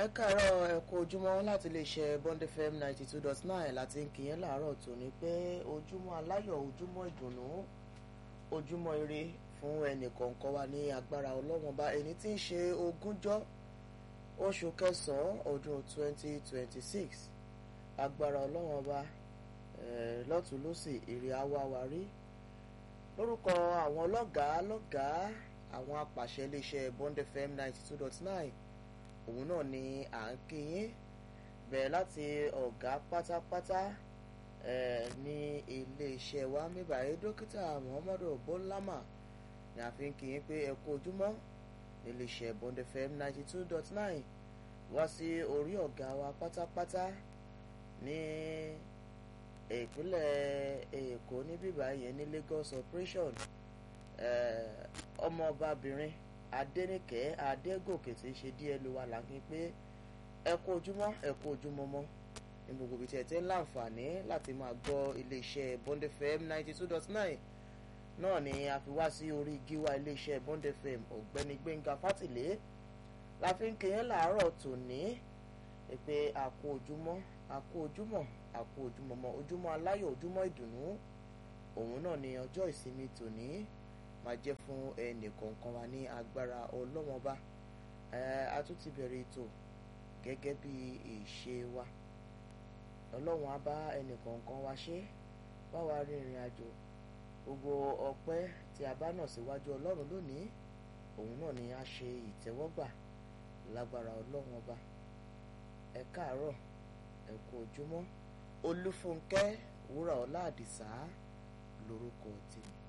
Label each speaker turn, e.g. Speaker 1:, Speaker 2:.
Speaker 1: ẹ káàárọ̀ ẹ kú ojúmọ́ láti lè ṣe Bond FM ninety two dot nine láti ń kìyẹn láàárọ̀ tòní pé ojúmọ́ aláyọ̀ ojúmọ́ ìdùnnú ojúmọ́ ire fún ẹnì kọ̀ọ̀kan wa ní agbára ọlọ́wọ́n bá ẹni tí ń ṣe ogúnjọ́ oṣù kẹsàn-án ọdún twenty twenty six agbára ọlọ́wọ́n bá lọ́tún lọ́sì èrè àwa wa rí lórúkọ àwọn ọlọ́gàá lọ́gàá àwọn apàṣẹ iléeṣẹ́ Bond FM ninety two dot nine òun náà ni à ń kíyín bẹ̀rẹ̀ láti ọ̀gá pátápátá ní iléeṣẹ́ wa mẹ́bàáyé dókítà Muhammadu Bọ́lámà ni a fi ń kíyín pé ẹ kú ojúmọ́ iléeṣẹ́ Bond FM ninety two dot nine wá sí orí ọ̀gá wa pátápátá ní ìpínlẹ̀ Èkó ní bíbá yẹn ní Lagos operation ọmọọbabìnrin Adéníkẹ́ Adégòkè tí í ṣe díẹ̀ ló wà lágbín pé ẹ kú ojúmọ́ ẹ kú ojúmọ́ mọ́ ní gbogbo ibi tí ẹ ti ń láǹfààní láti máa gbọ́ iléeṣẹ́ Bond FM ninety two dot nine náà ni a fi wá sí orí gíwá iléeṣẹ́ Bond FM ọ̀gbẹ́ni Gbẹ́ngà Fátìlé la fi ń kéyàn láàárọ̀ tòní pé a kú ojúmọ́ a kú ojúmọ́ a kú ojúmọ́ mọ́ ojúmọ́ aláyọ̀ ojúmọ́ ìdùnnú òun náà ni ọjọ́ ìsinmi tòní máa jẹ́ fún ẹnì kọ̀ọ̀kan wa ní agbára ọlọ́wọ́n bá a tún ti bẹ̀rẹ̀ ètò gẹ́gẹ́ bí ìṣe wa ọlọ́wọ́n á bá ẹnì kọ̀ọ̀kan wa ṣe bá wa rin ìrìn àjò gbogbo ọpẹ́ tí a bá nà síwájú ọlọ́run lónìí òun náà ni a ṣe ìtẹ́wọ́gbà lágbára ọlọ́wọ́n ọba ẹ káàárọ̀ ẹ kú ojúmọ́ olúfúnkẹ́ wúrà ọlá àdìsá lórúkọ tèmi.